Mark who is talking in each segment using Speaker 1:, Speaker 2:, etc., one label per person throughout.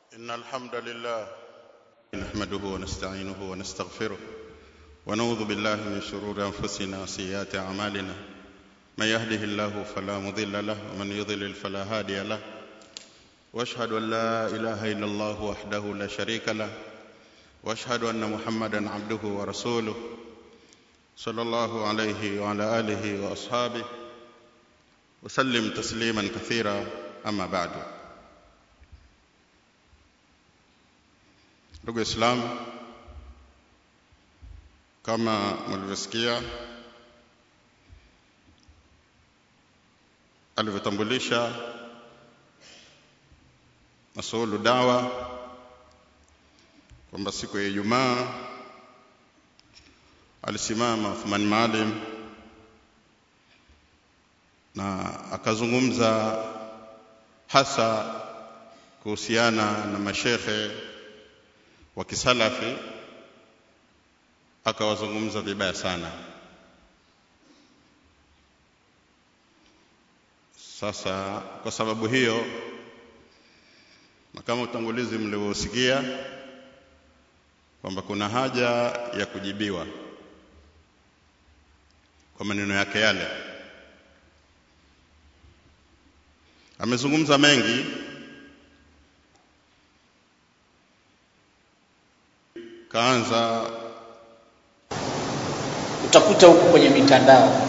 Speaker 1: إن الحمد لله نحمده ونستعينه ونستغفره ونعوذ بالله من شرور أنفسنا وسيئات أعمالنا من يهده الله فلا مضل له ومن يضلل فلا هادي له واشهد أن لا إله إلا الله وحده لا شريك له واشهد أن محمدا عبده ورسوله صلى الله عليه وعلى آله وأصحابه وسلم تسليما كثيرا أما بعد ndugu Waislamu, kama mlivyosikia alivyotambulisha masuulu dawa kwamba siku ya Ijumaa alisimama Uthman Maalim na akazungumza hasa kuhusiana na mashekhe wa kisalafi akawazungumza vibaya sana. Sasa kwa sababu hiyo, na kama utangulizi mlivyosikia kwamba kuna haja ya kujibiwa kwa maneno yake yale. Amezungumza mengi kaanza
Speaker 2: utakuta huko kwenye mitandao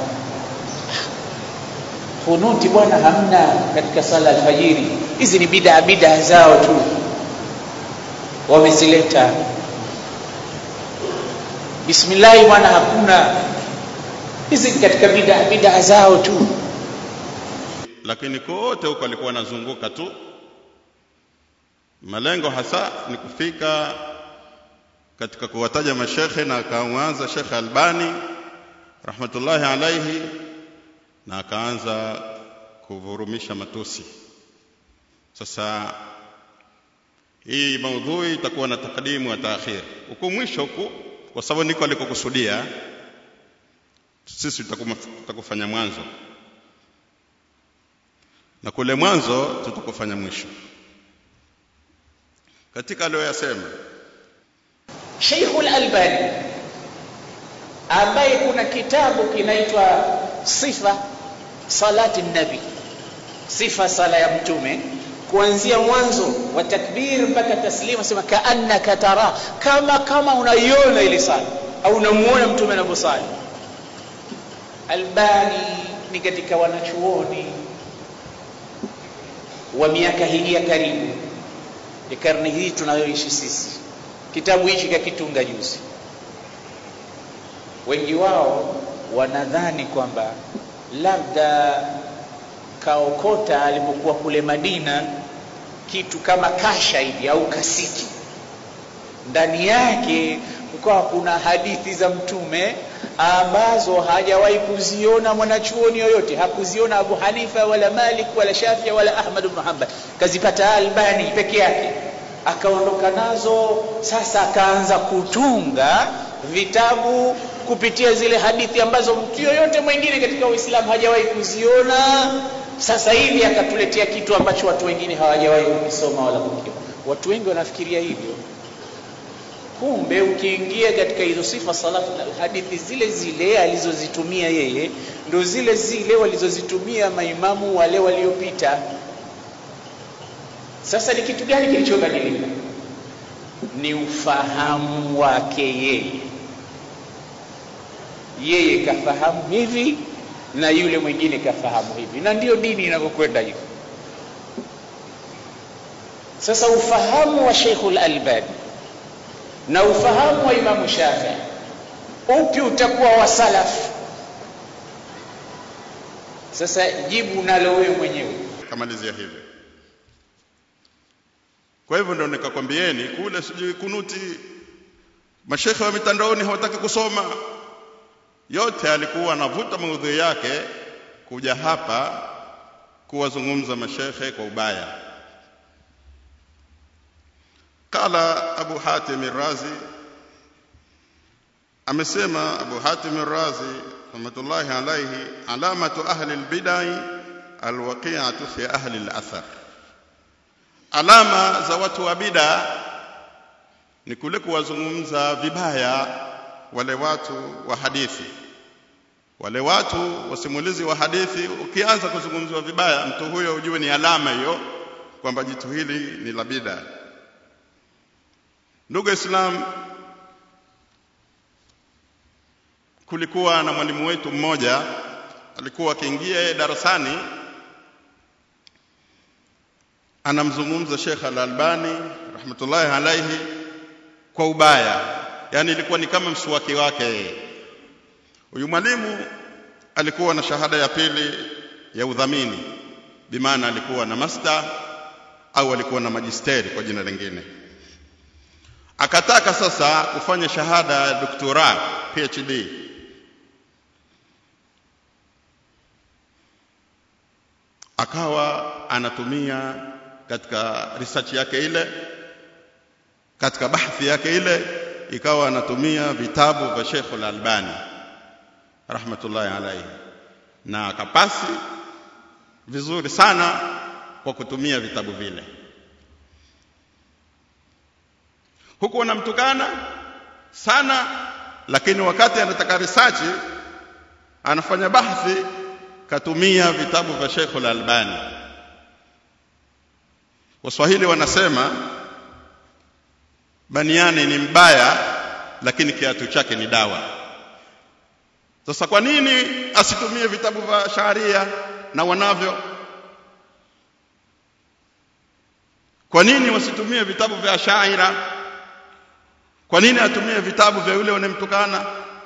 Speaker 2: kunuti bwana hamna katika sala alfajiri hizi ni bidaa bidaa zao tu wamezileta bismillahi bwana hakuna hizi ni katika bidaa bidaa zao tu
Speaker 1: lakini kote huko alikuwa anazunguka tu malengo hasa ni kufika katika kuwataja mashekhe na akaanza Shekhe Albani rahmatullahi alaihi na akaanza kuvurumisha matusi. Sasa hii maudhui itakuwa na takdimu wa taakhir huku mwisho huku, kwa sababu niko alikokusudia sisi tutakufanya mwanzo na kule mwanzo tutakufanya mwisho katika aliyoyasema
Speaker 2: Sheikhul Albani ambaye kuna kitabu kinaitwa Sifa Salati Nabi, sifa sala ya Mtume kuanzia mwanzo wa takbir mpaka taslima, sema kaannaka tara, kama kama unaiona ile sala au unamuona Mtume anavyosali. Albani ni katika wanachuoni wa miaka hii ya karibu ya karne hii tunayoishi sisi kitabu hichi kakitunga juzi. Wengi wao wanadhani kwamba labda kaokota alipokuwa kule Madina kitu kama kasha hivi au kasiki, ndani yake kukawa kuna hadithi za Mtume ambazo hajawahi kuziona mwanachuoni yoyote, hakuziona Abu Hanifa wala Malik wala Shafia wala Ahmad ibn Hanbal, kazipata Albani peke yake akaondoka nazo. Sasa akaanza kutunga vitabu kupitia zile hadithi ambazo mtu yoyote mwingine katika Uislamu hajawahi kuziona. Sasa hivi akatuletea kitu ambacho watu wengine hawajawahi kukisoma wala kukiona. Watu wengi wanafikiria hivyo, kumbe ukiingia katika hizo sifa salatu na hadithi zile zile alizozitumia yeye ndo zile zile walizozitumia maimamu wale waliopita. Sasa ni kitu gani kilichobadilika? Ni ufahamu wake yeye. Yeye kafahamu hivi na yule mwingine kafahamu hivi, na ndiyo dini inavyokwenda hivyo. Sasa ufahamu wa Sheikhul Albani na ufahamu wa Imamu Shafii, upi utakuwa wa salafu? Sasa jibu nalo wewe mwenyewe.
Speaker 1: kamalizia hivyo. Kwa hivyo ndio nikakwambieni kule, sijui kunuti, mashekhe wa mitandaoni hawataki kusoma. Yote alikuwa anavuta maudhui yake kuja hapa kuwazungumza mashekhe kwa ubaya. Qala Abu Hatim Razi, amesema Abu Hatim Razi rahmatullahi alayhi, alamatu ahli albidai alwaqi'atu fi ahli alathar alama za watu wa bida ni kule kuwazungumza vibaya wale watu wa hadithi wale watu wasimulizi wa hadithi ukianza kuzungumziwa vibaya mtu huyo ujue ni alama hiyo kwamba jitu hili ni la bida ndugu islam kulikuwa na mwalimu wetu mmoja alikuwa akiingia darasani anamzungumza Sheikh Al-Albani rahmatullahi alaihi kwa ubaya yani ilikuwa ni kama mswaki wake huyu mwalimu alikuwa na shahada ya pili ya udhamini bimaana alikuwa na master au alikuwa na majisteri kwa jina lingine akataka sasa kufanya shahada ya doktora PhD akawa anatumia katika research yake ile katika bahthi yake ile ikawa anatumia vitabu vya Sheikh Al-Albani rahmatullahi alayhi na akapasi vizuri sana kwa kutumia vitabu vile huku wanamtukana sana lakini wakati anataka research anafanya bahthi katumia vitabu vya Sheikh Al-Albani Waswahili wanasema baniani ni mbaya lakini kiatu chake ni dawa sasa kwa nini asitumie vitabu vya sharia na wanavyo kwa nini wasitumie vitabu vya shaira kwa nini atumie vitabu vya yule wanemtukana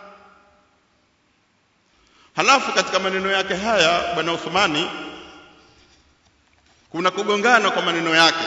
Speaker 1: halafu katika maneno yake haya bwana Uthmani kuna kugongana kwa maneno yake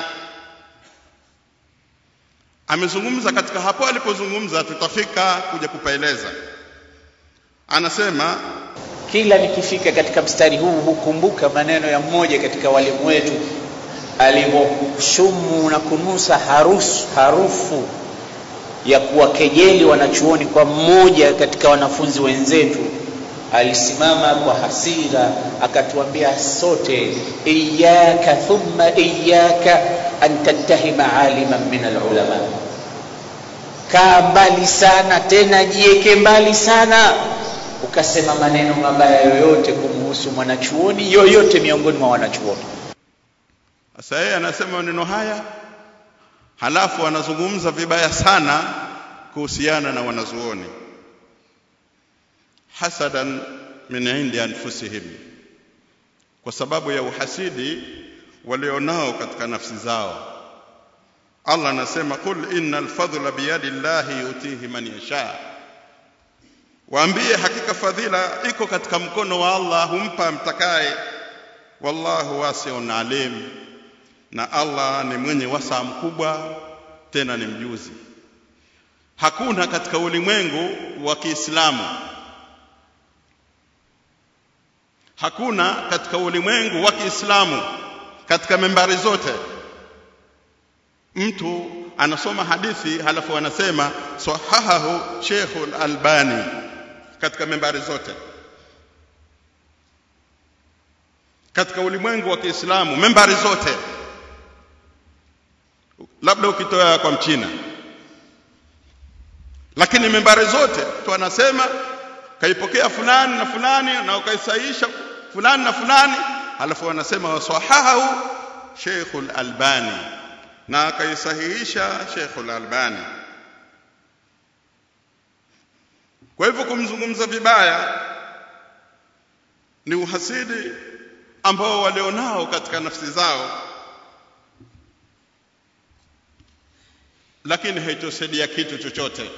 Speaker 1: amezungumza katika hapo alipozungumza tutafika kuja kupaeleza anasema
Speaker 2: kila nikifika katika mstari huu hukumbuka maneno ya mmoja katika walimu wetu alivyoshumu na kunusa harusu, harufu ya kuwakejeli wanachuoni kwa mmoja katika wanafunzi wenzetu alisimama kwa hasira akatuambia sote iyaka thumma iyaka an tattahima aliman min alulama kaa mbali sana tena jieke mbali sana ukasema maneno mabaya yoyote kumhusu mwanachuoni yoyote miongoni mwa wanachuoni
Speaker 1: sasa yeye anasema maneno haya halafu anazungumza vibaya sana kuhusiana na wanazuoni hasadan min indi anfusihim kwa sababu ya uhasidi walionao katika nafsi zao Allah anasema qul innal fadla biyadi llahi yutihi man yasha waambie hakika fadhila iko katika mkono wa Allah humpa mtakaye wallahu wasi'un alim na Allah ni mwenye wasaa mkubwa tena ni mjuzi hakuna katika ulimwengu wa Kiislamu hakuna katika ulimwengu wa Kiislamu katika membari zote mtu anasoma hadithi halafu anasema sahahahu Sheikh Al-Albani katika membari zote katika ulimwengu wa Kiislamu membari zote labda ukitoa kwa mchina lakini membari zote tu anasema kaipokea fulani na fulani na ukaisahihisha fulani na fulani halafu wanasema wasahahu Sheikh Al-Albani na akaisahihisha Sheikh Al-Albani kwa hivyo kumzungumza vibaya ni uhasidi ambao walionao katika nafsi zao lakini haitosaidia kitu chochote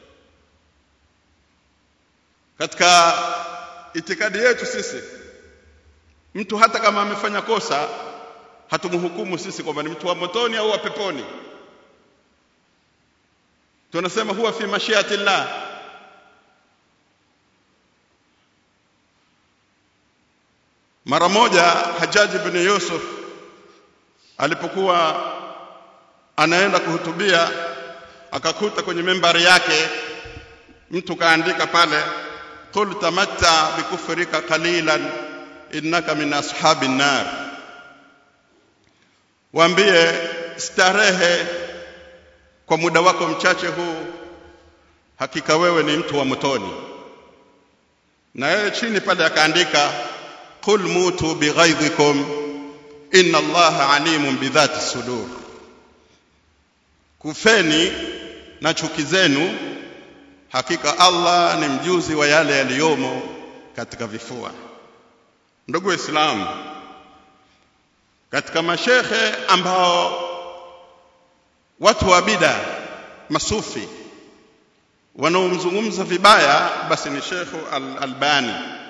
Speaker 1: katika itikadi yetu sisi mtu hata kama amefanya kosa hatumhukumu sisi kwamba ni mtu wa motoni au wa peponi tunasema huwa fi mashiati llah mara moja Hajjaj ibn Yusuf alipokuwa anaenda kuhutubia akakuta kwenye membari yake mtu kaandika pale qul tamatta bikufrika qalilan innaka min ashabin nar waambie starehe kwa muda wako mchache huu hakika wewe ni mtu wa motoni na yeye chini pale akaandika qul mutu bighaidhikum inna allaha alimun bidhati sudur kufeni na chuki zenu hakika allah ni mjuzi wa yale yaliyomo katika vifua ndugu waislamu katika mashekhe ambao watu wa bida masufi wanaomzungumza vibaya basi ni Shekhu Al-Albani.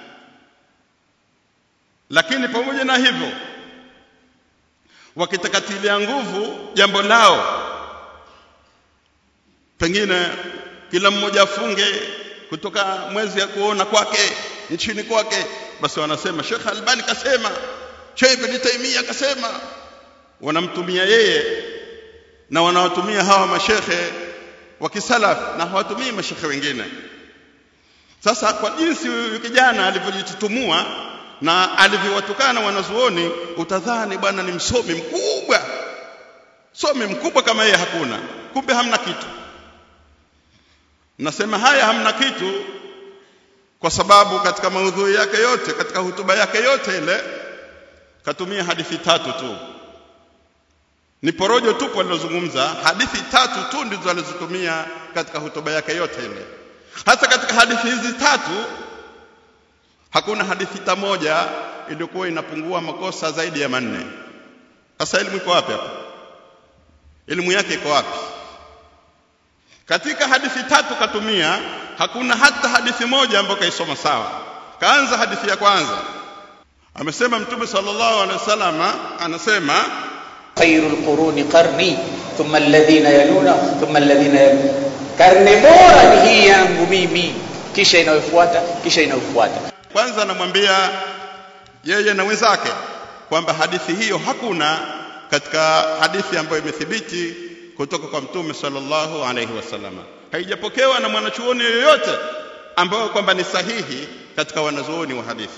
Speaker 1: Lakini pamoja na hivyo, wakitakatilia nguvu jambo lao, pengine kila mmoja afunge kutoka mwezi ya kuona kwake nchini kwake, basi wanasema Shekh Albani kasema, Sheikh Ibn Taymiyyah kasema, wanamtumia yeye na wanawatumia hawa mashekhe wa kisalaf na hawatumii mashekhe wengine. Sasa kwa jinsi huyu kijana alivyojitutumua na alivyowatukana wanazuoni, utadhani bwana ni msomi mkubwa, somi mkubwa kama yeye hakuna, kumbe hamna kitu. Nasema haya hamna kitu kwa sababu katika maudhui yake yote, katika hutuba yake yote ile katumia hadithi tatu tu ni porojo tupu alilozungumza hadithi tatu tu ndizo alizotumia katika hotuba yake yote ile hasa katika hadithi hizi tatu hakuna hadithi ta moja iliyokuwa inapungua makosa zaidi ya manne sasa elimu iko wapi hapa elimu yake iko wapi katika hadithi tatu katumia hakuna hata hadithi moja ambayo kaisoma sawa kaanza hadithi ya kwanza amesema mtume sallallahu alaihi wasallam anasema
Speaker 2: خير القرون قرني ثم الذين يلون ثم الذين يلون karne bora ni hii yangu mimi kisha inayofuata kisha inayofuata
Speaker 1: kwanza anamwambia yeye na wenzake kwamba hadithi hiyo hakuna katika hadithi ambayo imethibiti kutoka kwa mtume sallallahu alaihi wasallam haijapokewa na mwanachuoni yoyote ambayo kwamba ni sahihi katika wanazuoni wa hadithi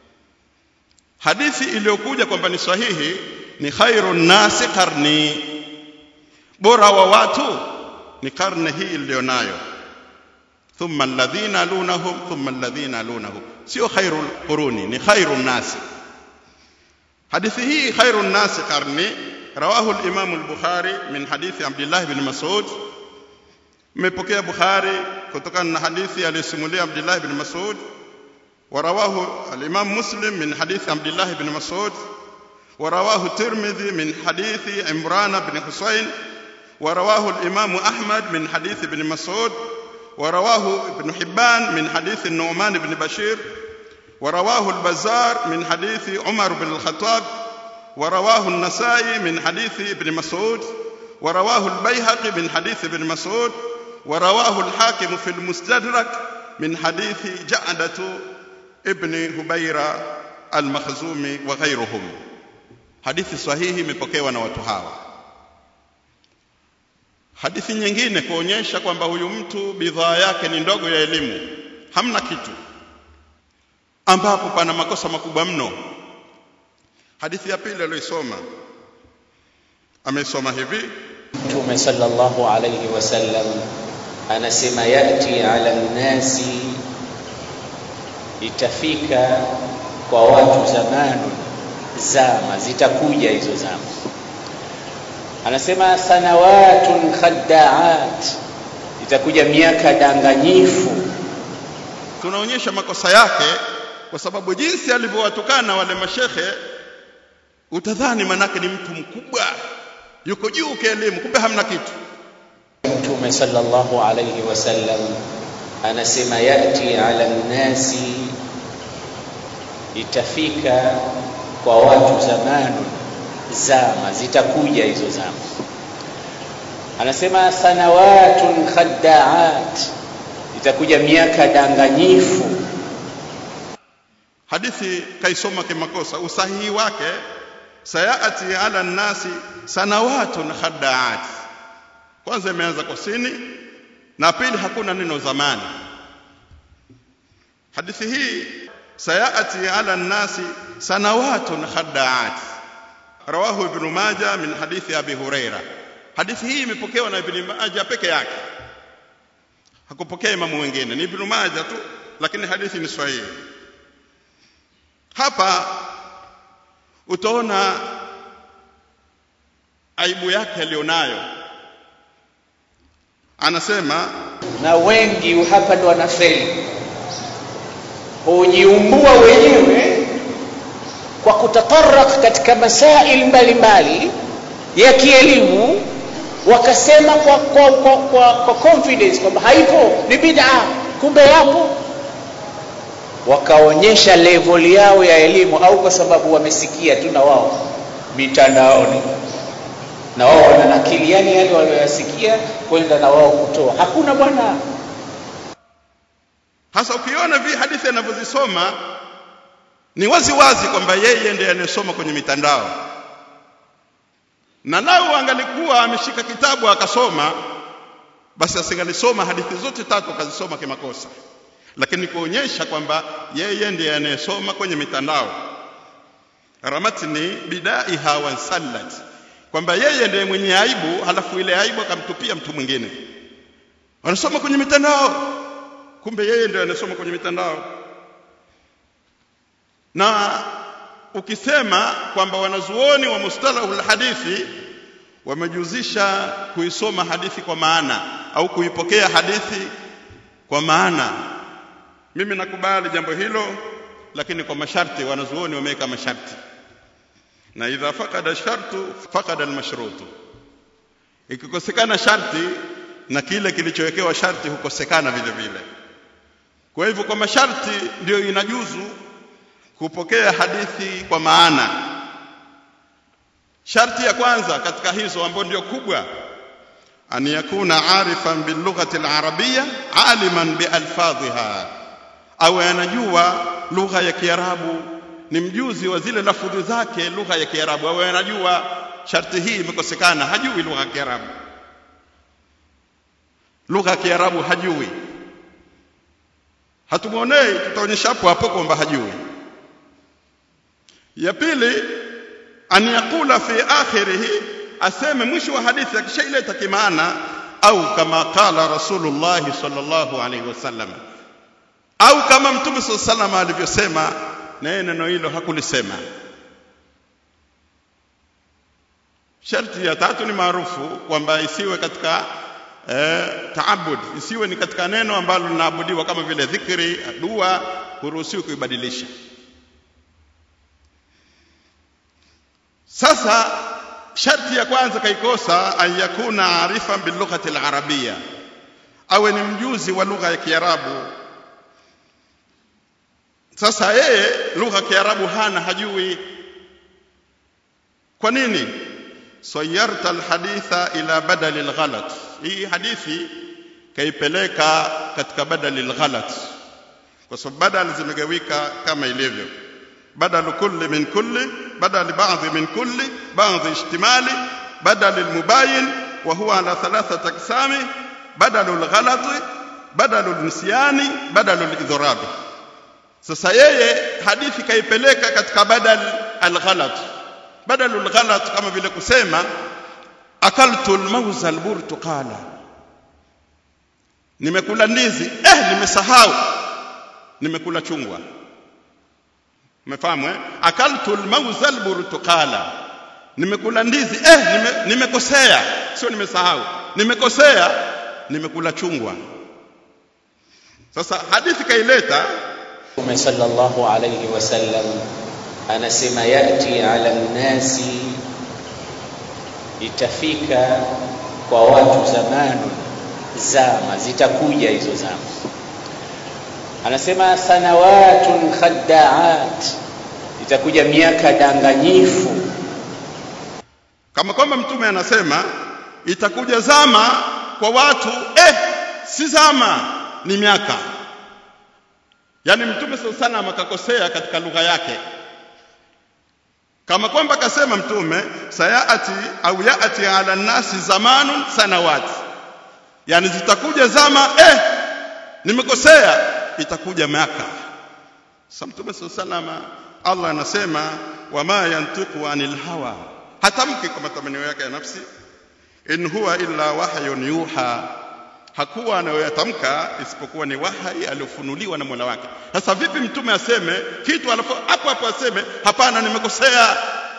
Speaker 1: hadithi iliyokuja kwamba ni sahihi ni khairu nasi karni bora wa watu ni karne hii iliyonayo thumma alladhina lunahum thumma alladhina lunahum sio khairu quruni ni khairu nasi hadithi hii khairu nasi karni rawahu al-imam al-bukhari min hadithi abdullah ibn mas'ud mmepokea bukhari kutokana na hadithi aliyosimulia abdullah ibn mas'ud ورواه الإمام مسلم من حديث عبد الله بن مسعود ورواه الترمذي من حديث عمران بن حسين ورواه الإمام أحمد من حديث ابن مسعود ورواه ابن حبان من حديث النعمان بن بشير ورواه البزار من حديث عمر بن الخطاب ورواه النسائي من حديث ابن مسعود ورواه البيهقي من حديث ابن مسعود ورواه الحاكم في المستدرك من حديث جعدة ابن هبيرة المخزومي وغيرهم hadithi sahihi imepokewa na watu hawa hadithi nyingine kuonyesha kwamba huyu mtu bidhaa yake ni ndogo ya elimu hamna kitu ambapo pana makosa makubwa mno hadithi ya pili aliyoisoma amesoma hivi
Speaker 2: mtume sallallahu alayhi wasallam anasema yati ala nnasi itafika kwa watu zamanu zama zitakuja hizo zama anasema sanawatun khaddaat itakuja miaka danganyifu
Speaker 1: tunaonyesha makosa yake kwa sababu jinsi alivyowatukana wale mashekhe utadhani manake ni mtu mkubwa yuko juu kielimu kumbe hamna kitu
Speaker 2: mtume sallallahu alayhi wasallam anasema yati ala nnasi itafika kwa watu zamanu zama zitakuja hizo zama anasema sanawatun khaddaat itakuja miaka danganyifu
Speaker 1: hadithi kaisoma kimakosa usahihi wake sayati ala nnasi sanawatun khaddaat kwanza imeanza kwa sini na pili hakuna neno zamani hadithi hii sayati ala nnasi sanawatun khaddaat rawahu ibn majah min hadithi abi huraira hadithi hii imepokewa na ibn majah peke yake hakupokea imamu wengine ni ibn majah tu lakini hadithi ni sahihi hapa utaona aibu yake alionayo anasema
Speaker 2: na wengi hapa ndo wanafeli hujiumbua wenyewe kwa kutatarak katika masail mbalimbali ya kielimu wakasema kwa, kwa, kwa, kwa, kwa confidence kwamba haipo ni bid'a kumbe yapo wakaonyesha level yao ya elimu au kwa sababu wamesikia tu na wao mitandaoni na wao wananakili yani yale walioyasikia kwenda na wao kutoa hakuna bwana
Speaker 1: hasa ukiona vi hadithi anavyozisoma ni wazi wazi kwamba yeye ndiye anayesoma kwenye mitandao na lau angalikuwa ameshika kitabu akasoma basi asingalisoma hadithi zote tatu akazisoma kimakosa lakini kuonyesha kwamba yeye ndiye anayesoma kwenye mitandao ramatni bidaiha wansallat kwamba yeye ndiye mwenye aibu halafu ile aibu akamtupia mtu mwingine wanasoma kwenye mitandao kumbe yeye ndiye anasoma kwenye mitandao na ukisema kwamba wanazuoni wa mustalahul hadithi wamejuzisha kuisoma hadithi kwa maana au kuipokea hadithi kwa maana mimi nakubali jambo hilo lakini kwa masharti wanazuoni wameweka masharti na idha fakada shartu fakada almashrutu ikikosekana sharti na kile kilichowekewa sharti hukosekana vile vile kwa hivyo kwa masharti ndio inajuzu kupokea hadithi kwa maana sharti ya kwanza katika hizo ambayo ndio kubwa an yakuna arifan bilughati alarabiyya aliman bialfadhiha au anajua lugha ya kiarabu ni mjuzi wa zile lafudhi zake lugha ya kiarabu au anajua sharti hii imekosekana hajui lugha ya kiarabu lugha ya kiarabu hajui hatumwonei tutaonyesha hapo hapo kwamba hajui ya pili an yaqula fi akhirih aseme mwisho wa hadithi akishaileta kimaana au kama qala rasulullah sallallahu alaihi wasallam au kama mtume sallallahu alaihi wasallam alivyosema na yeye neno hilo hakulisema sharti ya tatu ni maarufu kwamba isiwe katika eh, taabud isiwe ni katika neno ambalo linaabudiwa kama vile dhikri dua huruhusiwi kuibadilisha sasa sharti ya kwanza kaikosa an yakuna arifan bilughati alarabia awe ni mjuzi wa lugha ya kiarabu sasa yeye lugha ya kiarabu hana hajui kwa nini sayarta alhaditha ila badali alghalat hii hadithi kaipeleka katika badali alghalat kwa sababu badal zimegawika kama ilivyo بدل كل من كل بدل بعض من كل بعض اشتمالي بدل المباين وهو على ثلاثة أقسام بدل الغلط بدل النسيان بدل الإضراب sasa yeye hadithi kaipeleka katika badal alghalat badal alghalat kama vile kusema akaltu almawza alburtuqala nimekula ndizi eh nimesahau nimekula chungwa umefahamu eh akaltu almawza alburtuqala nimekula ndizi eh nime, nimekosea sio nimesahau nimekosea nimekula chungwa sasa hadithi kaileta
Speaker 2: Mtume sallallahu alayhi wasallam anasema yati ala nnasi, itafika kwa watu zamanu, zama zitakuja hizo zama. Anasema sanawatun khaddaat, itakuja miaka danganyifu.
Speaker 1: kama kwamba mtume anasema itakuja zama kwa watu eh si zama ni miaka yani mtume sallallahu alaihi wasallam akakosea katika lugha yake kama kwamba akasema mtume sayaati au yaati ala nasi zamanun sanawat yani zitakuja zama eh nimekosea itakuja miaka sasa mtume sallallahu alaihi wasallam Allah anasema wama yantiqu anil hawa hatamki kwa matamanio yake ya nafsi in huwa illa wahyun yuha hakuwa anayoyatamka isipokuwa ni wahai aliofunuliwa na Mola wake sasa vipi mtume aseme kitu alafu hapo hapo aseme hapana nimekosea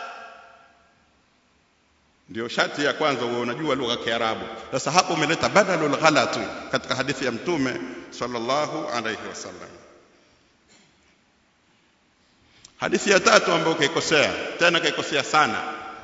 Speaker 1: ndio shati ya kwanza uwe unajua lugha ya Kiarabu sasa hapo umeleta badalul ghalati katika hadithi ya mtume sallallahu alayhi wasallam hadithi ya tatu ambayo kaikosea tena kaikosea sana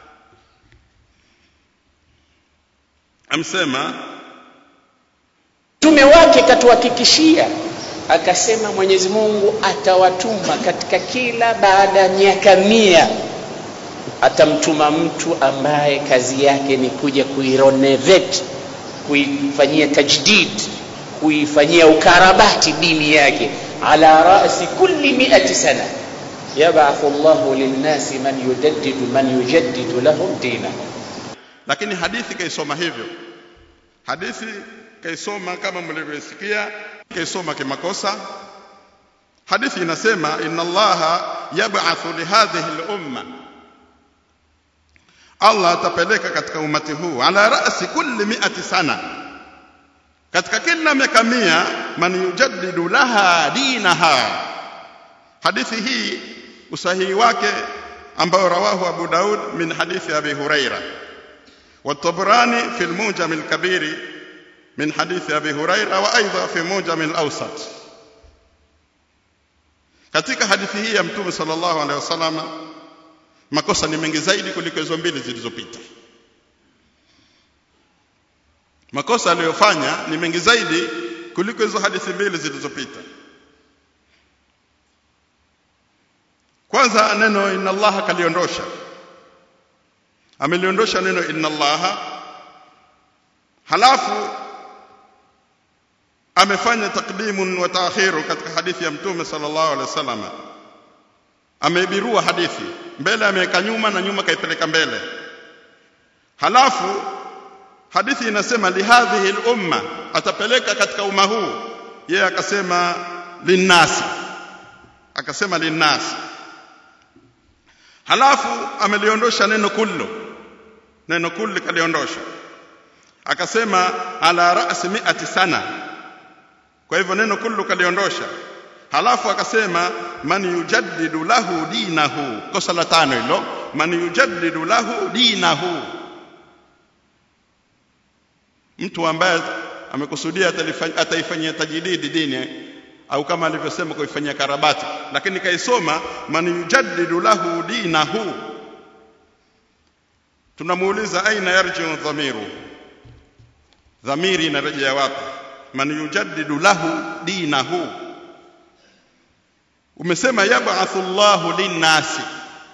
Speaker 1: amsema
Speaker 2: mtume wake katuhakikishia akasema Mwenyezi Mungu atawatuma katika kila baada ya miaka mia atamtuma mtu ambaye kazi yake ni kuja kuirenovate kuifanyia tajdid kuifanyia ukarabati dini yake ala rasi kulli miati sana yab'athu Allahu linnasi man yujaddidu man yujaddidu lahum dinahum
Speaker 1: lakini hadithi kaisoma hivyo hadithi kaisoma kama mlivyosikia kaisoma kimakosa hadithi inasema inna allaha yab'athu lihadhihi al-umma Allah atapeleka katika umati huu ala rasi kulli mi'ati sana katika kila miaka mia man yujaddidu laha dinaha hadithi hii usahihi wake ambao rawahu Abu Daud min hadithi Abi Huraira والطبراني في الموجم الكبير من حديث أبي هريرة وأيضا في موجم الأوسط katika hadithi hii ya mtume sallallahu alaihi wasallam makosa ni mengi zaidi kuliko hizo mbili zilizopita makosa aliyofanya ni mengi zaidi kuliko hizo hadithi mbili zilizopita kwanza neno inna allaha kaliondosha ameliondosha neno inna allaha halafu amefanya takdimun wa taakhiru katika hadithi ya mtume sallallahu alaihi wasallam ameibirua hadithi mbele ameweka nyuma na nyuma kaipeleka mbele halafu hadithi inasema lihadhihi al-umma atapeleka katika umma huu yeye akasema linnasi akasema linnasi halafu ameliondosha neno kullu neno kullu kaliondosha akasema ala ra'si mi'ati sana kwa hivyo neno kullu kaliondosha halafu akasema man yujaddidu lahu dinahu kosa la tano hilo man yujaddidu lahu dinahu mtu ambaye amekusudia ataifanyia tajdidi dini au kama alivyosema kuifanyia karabati lakini kaisoma man yujaddidu lahu dinahu tunamuuliza aina yarji'u dhamiru dhamiri inarejea wapi man yujaddidu lahu dinahu umesema yab'athu Allahu linnasi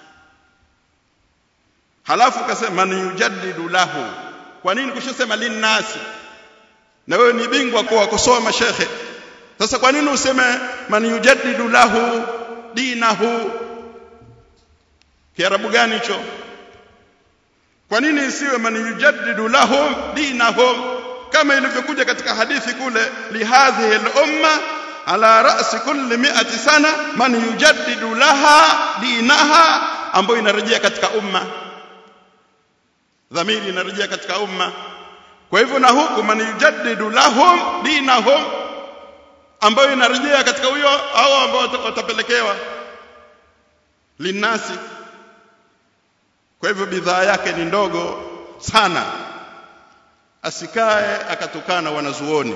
Speaker 1: halafu ukasema man yujaddidu lahu kwa nini kushasema linnasi na wewe ni bingwa kwa kusoma shekhe sasa kwa nini useme man yujaddidu lahu dinahu kiarabu gani hicho kwa nini isiwe man yujaddidu lahum dinahum kama ilivyokuja katika hadithi kule lihadhihi al-umma ala ra'si kulli mi'ati sana man yujaddidu laha dinaha ambayo inarejea katika umma dhamiri inarejea katika umma kwa hivyo na huku man yujaddidu lahum dinahum ambayo inarejea katika huyo hao ambao watapelekewa linasi kwa hivyo bidhaa yake ni ndogo sana asikae akatukana wanazuoni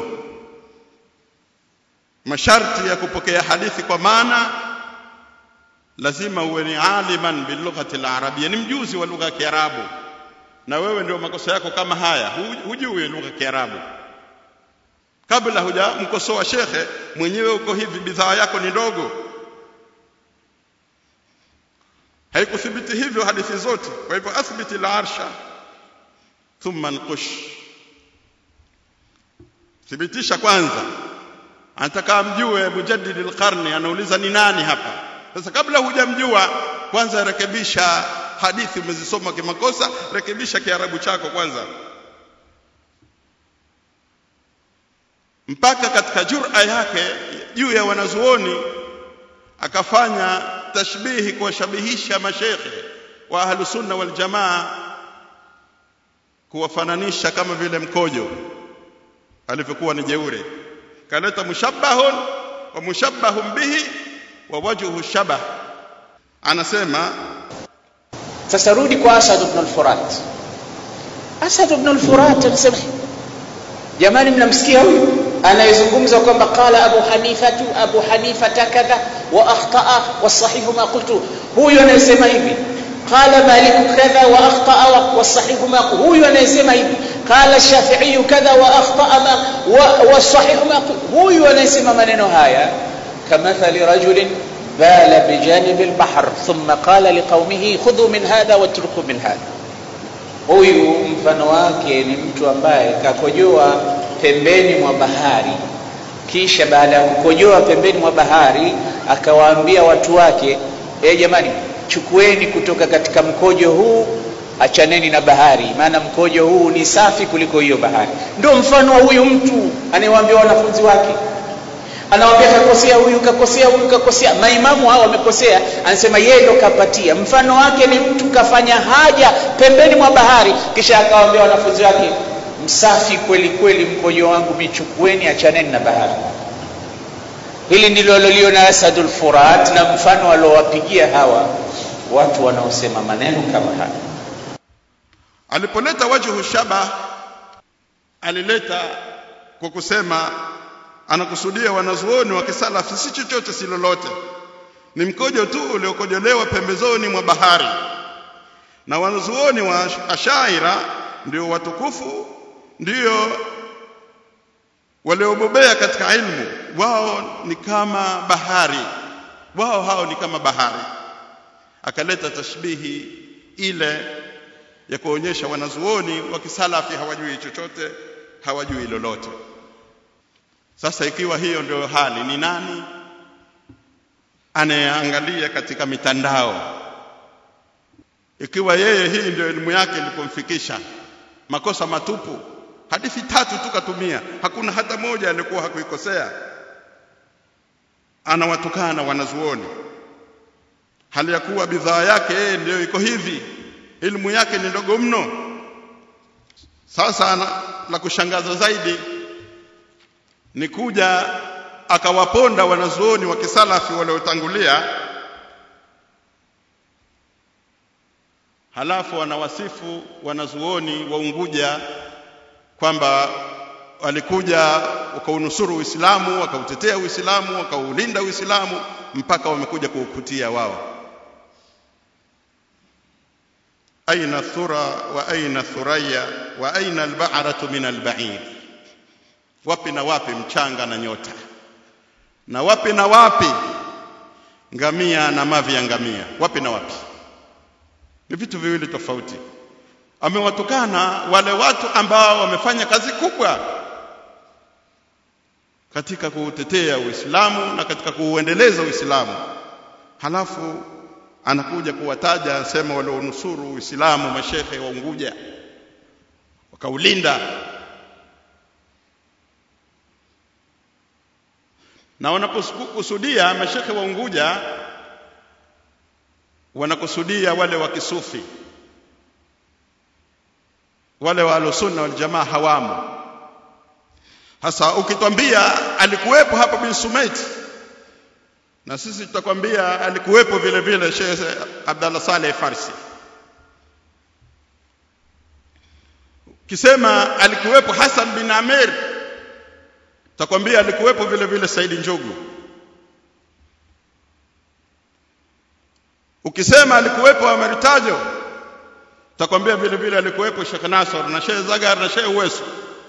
Speaker 1: masharti ya kupokea hadithi kwa maana lazima uwe ni aliman bilughati alarabia ni mjuzi wa lugha ya kiarabu na wewe ndio makosa yako kama haya hujui lugha ya kiarabu kabla hujamkosoa shekhe mwenyewe uko hivi bidhaa yako ni ndogo haikuthibiti hivyo hadithi zote kwa hivyo athbiti al-arsha thumma nqush thibitisha kwanza anataka mjue mujaddid al-qarni anauliza ni nani hapa sasa kabla hujamjua kwanza rekebisha hadithi umezisoma kimakosa rekebisha kiarabu chako kwanza mpaka katika jura yake juu ya wanazuoni akafanya tashbihi kuwashabihisha mashekhe wa ahlu sunna wal jamaa kuwafananisha kama vile mkojo alivyokuwa ni jeure kaleta mushabbahun wa mushabbahun bihi wa wajhu shabah anasema
Speaker 2: sasa rudi kwa asad ibn al-furat asad ibn al-furat anasema jamani mnamsikia huyu anayezungumza kwamba qala abu hanifatu abu hanifata kadha wa akhtaa wasahihu ma qultu huyu anayesema hivi qala malik kadha wa akhtaa wasahihu ma huyu anayesema hivi qala shafi'i kadha wa akhtaa ma wasahihu ma huyu anayesema maneno haya kamathali rajulin bala bijanib albahr thumma qala liqaumihi khudhu min hadha watruku min hadha huyu mfano wake ni mtu ambaye kakojoa pembeni mwa bahari kisha baada ya kukojoa pembeni mwa bahari akawaambia watu wake e jamani chukueni kutoka katika mkojo huu achaneni na bahari maana mkojo huu ni safi kuliko hiyo bahari ndio mfano wa huyu mtu anayewaambia wanafunzi wake anawaambia kakosea huyu kakosea huyu kakosea maimamu hao wamekosea anasema yeye ndo kapatia mfano wake ni mtu kafanya haja pembeni mwa bahari kisha akawaambia wanafunzi wake msafi kweli kweli mkojo wangu michukueni achaneni na bahari hili ndilo aliloliona asadul furat na mfano aliowapigia hawa watu wanaosema maneno kama haya
Speaker 1: alipoleta wajhu shaba alileta kwa kusema anakusudia wanazuoni wa kisalafi si chochote si lolote ni mkojo tu uliokojolewa pembezoni mwa bahari na wanazuoni wa ashaira ndio watukufu ndio waliobobea katika ilmu wao ni kama bahari wao hao ni kama bahari akaleta tashbihi ile ya kuonyesha wanazuoni wa kisalafi hawajui chochote hawajui lolote sasa ikiwa hiyo ndio hali ni nani anayeangalia katika mitandao ikiwa yeye hii ndio elimu yake ilipomfikisha makosa matupu hadithi tatu tu katumia hakuna hata moja alikuwa hakuikosea anawatukana wanazuoni hali ya kuwa bidhaa yake yeye ndio iko hivi elimu yake ni ndogo mno sasa ana, la kushangaza zaidi ni kuja akawaponda wanazuoni wa kisalafi waliotangulia halafu anawasifu wanazuoni wa Unguja kwamba walikuja wakaunusuru Uislamu wakautetea Uislamu wakaulinda Uislamu mpaka wamekuja kuukutia wao aina thura wa aina thuraya wa aina albahratu min alba'ir wapi na wapi mchanga na nyota na wapi na wapi ngamia na mavi ya ngamia wapi na wapi ni vitu viwili tofauti amewatukana wale watu ambao wamefanya kazi kubwa katika kuutetea Uislamu na katika kuuendeleza Uislamu halafu anakuja kuwataja anasema walionusuru Uislamu mashehe wa Unguja wakaulinda na wanapokusudia mashehe wa Unguja wanakusudia wale wa kisufi wale wa alusunna wal jamaa hawamo hasa ukitwambia alikuwepo hapa bin Sumait na sisi tutakwambia alikuwepo vile vile Sheikh Abdallah Saleh Farsi kisema alikuwepo Hassan bin Amir tutakwambia alikuwepo vile vile Saidi Njogu ukisema alikuwepo Ameritajo tutakwambia vile vile alikuwepo Sheikh Nasr na Sheikh Zagar na Sheikh Uwesu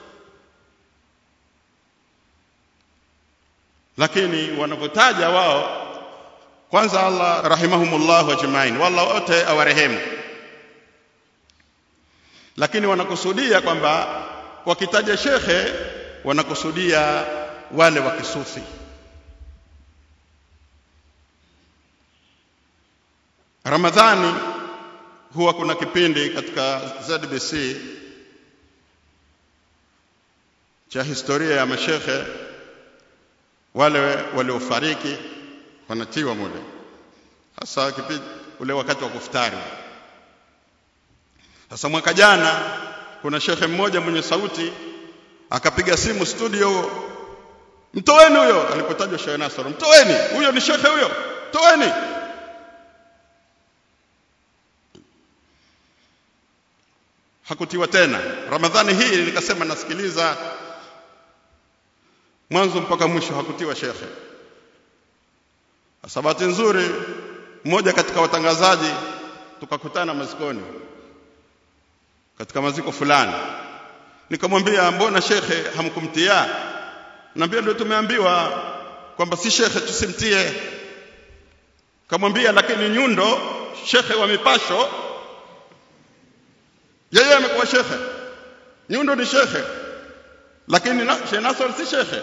Speaker 1: lakini wanapotaja wao kwanza Allah rahimahumullah ajmain wala wote awarehemu lakini wanakusudia kwamba wakitaja shekhe wanakusudia wale wa kisufi Ramadhani huwa kuna kipindi katika ZBC cha historia ya mashekhe wale waliofariki wanatiwa mule hasa kipindi ule wakati wa kufutari sasa mwaka jana kuna shekhe mmoja mwenye sauti akapiga simu studio mtoeni huyo alipotajwa Sheikh Nasr mtoeni huyo ni shekhe huyo toeni hakutiwa tena ramadhani hii nikasema nasikiliza mwanzo mpaka mwisho hakutiwa shekhe sabati nzuri mmoja katika watangazaji tukakutana mazikoni katika maziko fulani nikamwambia mbona shekhe hamkumtia naambia ndio tumeambiwa kwamba si shekhe tusimtie kamwambia lakini nyundo shekhe wa mipasho yeye amekuwa shekhe nyundo ni shekhe lakini na, Sheikh Nasr si shekhe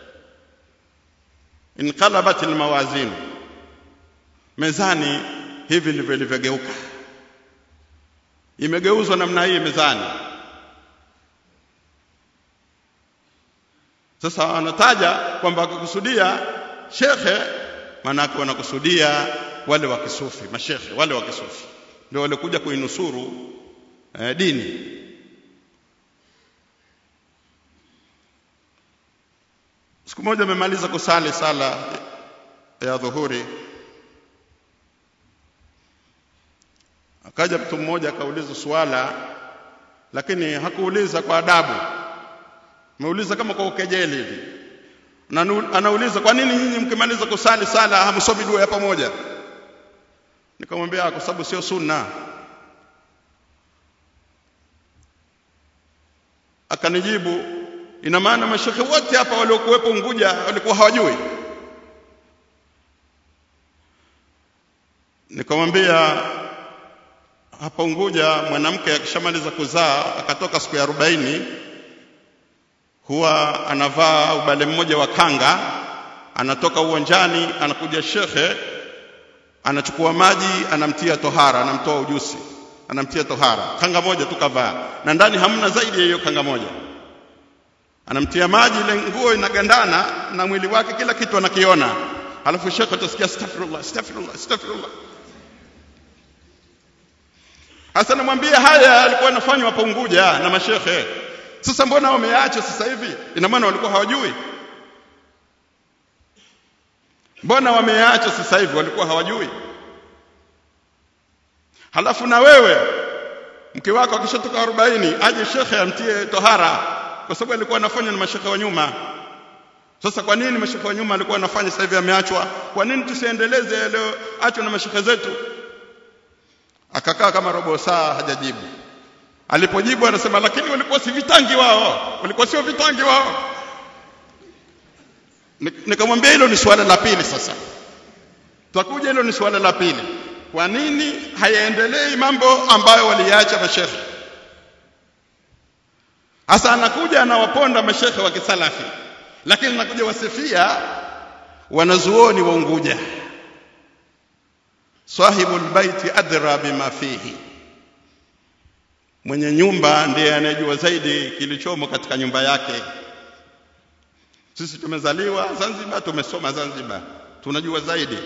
Speaker 1: inqalabat almawazin mezani hivi ndivyo ilivyogeuka imegeuzwa namna hii mezani sasa anataja kwamba akikusudia shekhe maanake wanakusudia wale wa kisufi mashekhe wale wa kisufi ndio walikuja kuinusuru eh, dini siku moja amemaliza kusali sala ya dhuhuri akaja mtu mmoja akauliza swala lakini hakuuliza kwa adabu ameuliza kama kwa ukejeli hivi anauliza kwa nini nyinyi mkimaliza kusali sala hamsomi dua ya pamoja nikamwambia kwa sababu sio sunna akanijibu ina maana mashekhe wote hapa waliokuwepo Unguja walikuwa hawajui nikamwambia hapa Unguja mwanamke akishamaliza kuzaa akatoka siku ya arobaini huwa anavaa ubale mmoja wa kanga anatoka uwanjani anakuja shekhe anachukua maji anamtia tohara anamtoa ujusi anamtia tohara kanga moja tu kavaa na ndani hamna zaidi ya hiyo kanga moja anamtia maji ile nguo inagandana na mwili wake kila kitu anakiona alafu shekhe utasikia astaghfirullah astaghfirullah astaghfirullah hasa namwambia haya alikuwa anafanywa hapa Unguja na mashekhe sasa mbona wameacha sasa hivi ina maana walikuwa hawajui mbona wameacha sasa hivi walikuwa hawajui halafu na wewe mke wako akishatoka 40 aje shekhe amtie tohara kwa sababu alikuwa anafanya na mashekhe wa nyuma sasa kwa nini mashekhe wa nyuma alikuwa anafanya sasa hivi ameachwa kwa nini tusiendeleze yaliyoachwa na mashekhe zetu akakaa kama robo saa hajajibu alipojibu anasema lakini walikuwa si vitangi wao walikuwa sio vitangi wao nikamwambia hilo ni swala la pili sasa tutakuja hilo ni swala la pili kwa nini hayaendelei mambo ambayo waliacha mashekhe hasa anakuja anawaponda mashekhe wa kisalafi lakini anakuja wasifia wanazuoni wa Unguja sahibul baiti adra bima fihi mwenye nyumba ndiye anayejua zaidi kilichomo katika nyumba yake sisi tumezaliwa Zanzibar tumesoma Zanzibar tunajua zaidi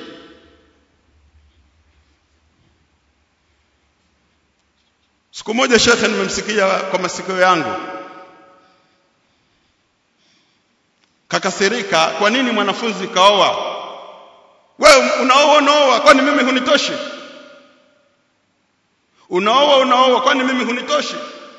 Speaker 1: siku moja shekhe nimemsikia kwa masikio yangu kakasirika kwa nini mwanafunzi kaoa wewe unaoa unaoa kwani mimi hunitoshi unaoa unaoa kwani mimi hunitoshi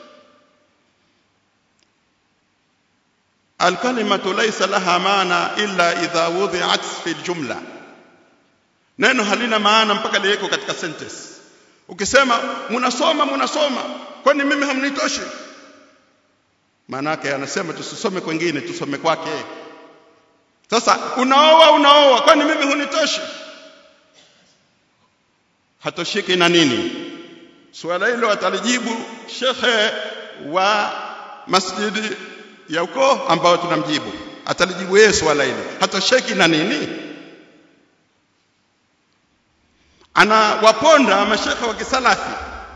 Speaker 1: alkalimatu laysa laha maana illa idha wudi'at fi aljumla neno halina maana mpaka liweko katika sentence ukisema mnasoma mnasoma kwani mimi hamnitoshi maana yake anasema tusisome kwingine tusome kwake sasa unaoa unaoa kwani mimi hunitoshi hatoshiki na nini swala hilo atalijibu shekhe wa masjidi ya ukoo ambao tunamjibu atalijibu yeye swala hilo hatosheki na nini anawaponda mashekhe wa kisalafi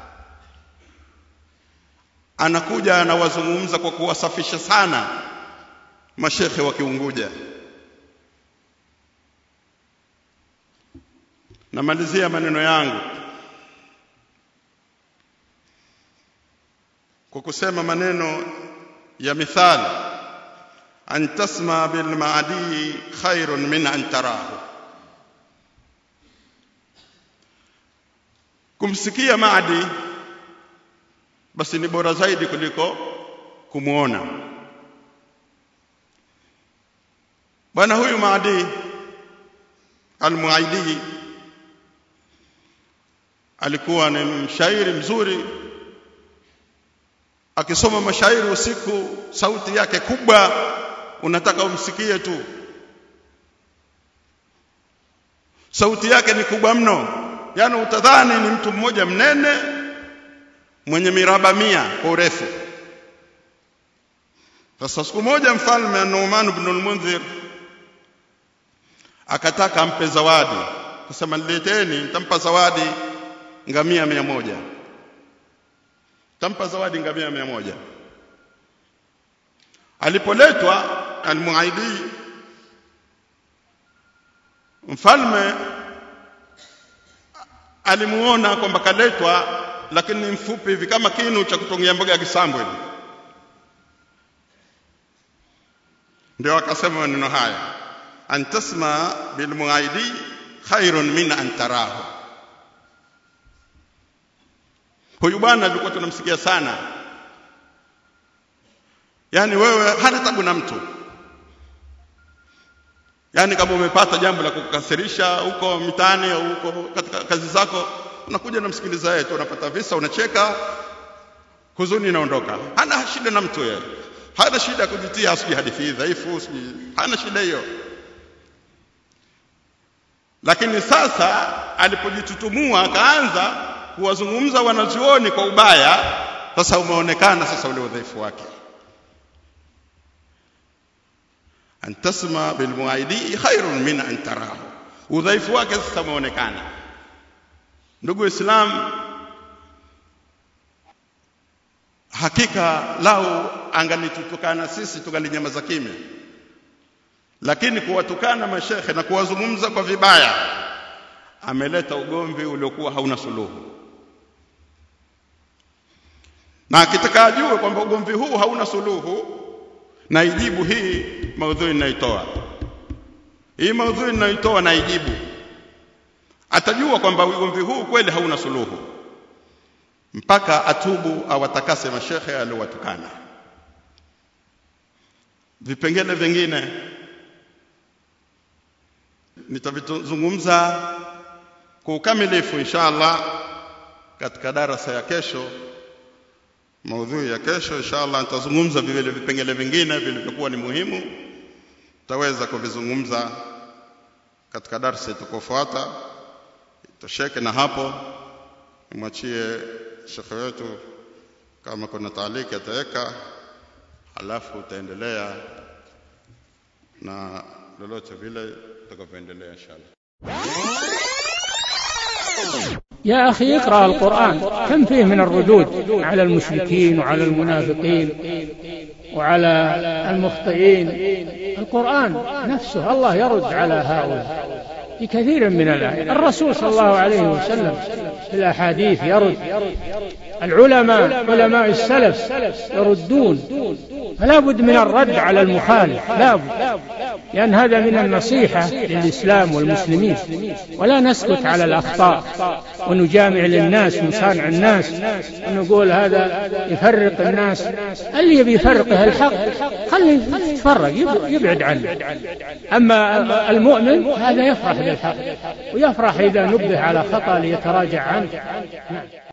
Speaker 1: anakuja anawazungumza kwa kuwasafisha sana mashekhe wa kiunguja namalizia maneno yangu kwa kusema maneno ya mithali an tasma bil maadi khairun min an tarahu kumsikia maadi basi ni bora zaidi kuliko kumuona bwana huyu maadi al-muaidi alikuwa ni mshairi mzuri akisoma mashairi usiku sauti yake kubwa unataka umsikie tu sauti yake ni kubwa mno yani utadhani ni mtu mmoja mnene mwenye miraba mia kwa urefu sasa siku moja mfalme Nu'man ibn al-Mundhir akataka ampe zawadi kusema nileteni nitampa zawadi ngamia mia moja tampa zawadi ngamia mia moja alipoletwa almuaidi mfalme alimuona kwamba kaletwa lakini ni mfupi hivi kama kinu cha kutongia mboga ya kisambo hivi ndio akasema maneno haya an tasma bilmuaidi khairun min an tarahu huyu bwana alikuwa tunamsikia sana yani wewe hana tabu na mtu yani kama umepata jambo la kukasirisha huko mitaani au huko katika kazi zako unakuja namsikiliza yeye tu unapata visa unacheka huzuni inaondoka hana shida na mtu yeye hana shida kujitia asiji hadithi dhaifu hana shida hiyo lakini sasa alipojitutumua akaanza kuwazungumza wanazuoni kwa ubaya sasa umeonekana sasa ule udhaifu wake an tasma bil muaidi khairun min an tarahu udhaifu wake sasa umeonekana ndugu islam hakika lau angalitutukana sisi tungalinyamaza kimya lakini kuwatukana mashekhe na kuwazungumza kwa vibaya ameleta ugomvi uliokuwa hauna suluhu na akitaka ajue kwamba ugomvi huu hauna suluhu na ijibu hii maudhui ninaitoa hii maudhui ninaitoa na ijibu atajua kwamba ugomvi huu kweli hauna suluhu mpaka atubu awatakase mashekhe aliowatukana vipengele vingine nitavizungumza kwa ukamilifu inshallah katika darasa ya kesho maudhui ya kesho inshallah nitazungumza vile vipengele vingine vilivyokuwa ni muhimu tutaweza kuvizungumza katika darasa itakayofuata tosheke na hapo nimwachie shekhe wetu kama kuna taaliki ataweka halafu utaendelea na lolote vile tutakavyoendelea inshallah
Speaker 3: يا أخي اقرأ القرآن كم فيه من الردود على المشركين وعلى المنافقين وعلى المخطئين القرآن نفسه الله يرد على هؤلاء في كثير من الآيات الرسول صلى الله عليه وسلم في الأحاديث يرد العلماء علماء السلف يردون فلا بد من الرد على المخالف لا بد لأن هذا من النصيحة للإسلام والمسلمين ولا نسكت على الأخطاء ونجامع للناس ونصانع الناس ونقول هذا يفرق الناس اللي يبي يفرقه الحق خليه يتفرق يبعد عنه أما المؤمن هذا يفرح بالحق ويفرح إذا نبه على خطأ ليتراجع عنه